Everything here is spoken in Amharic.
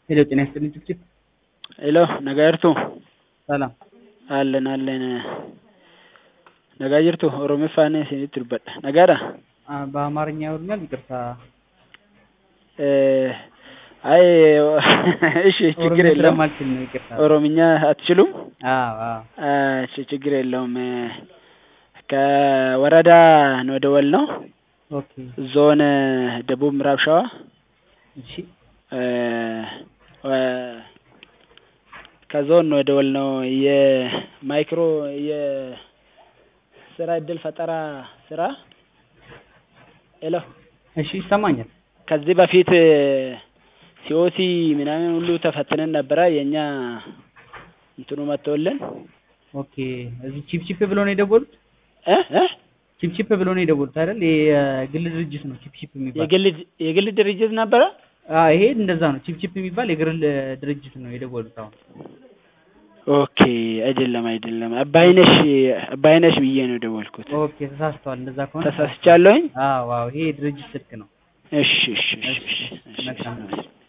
ሄሎ ጤና ይስጥልኝ ጭብጭብ ሄሎ ነጋርቱ ሰላም አለን አለን nagaa jirtu oromiffaan isinitti dubbadha nagaadha አ- በአማርኛ ያወሩኛል ይቅርታ አይ እሺ ችግር ኦሮምኛ የለውም ስለማልችል ነው ይቅርታ ኦሮምኛ አትችሉም አዎ አዎ እሺ ችግር የለውም ከወረዳ ነው የደወልነው ኦኬ ዞን ደቡብ ምዕራብ ሸዋ እሺ ከዞን ነው የደወልነው የማይክሮ የስራ እድል ፈጠራ ስራ ሄሎ እሺ ይሰማኛል ከዚህ በፊት ሲኦሲ ምናምን ሁሉ ተፈትነን ነበረ የእኛ እንትኑ መጥቶልን ኦኬ እዚህ ቺፕ ቺፕ ብሎ ነው የደወሉት እ እ ቺፕ ቺፕ ብሎ ነው የደወሉት አይደል የግል ድርጅት ነው ቺፕ ቺፕ የሚባል የግል የግል ድርጅት ነበረ አ ይሄ እንደዛ ነው ቺፕ ቺፕ የሚባል የግል ድርጅት ነው የደወሉት አሁን ኦኬ አይደለም አይደለም አባይነሽ አባይነሽ ብዬ ነው የደወልኩት ኦኬ ተሳስተዋል እንደዛ ከሆነ ተሳስቻለሁኝ አዎ አዎ ይሄ የድርጅት ስልክ ነው እሺ እሺ እሺ እሺ እሺ መልካም እሺ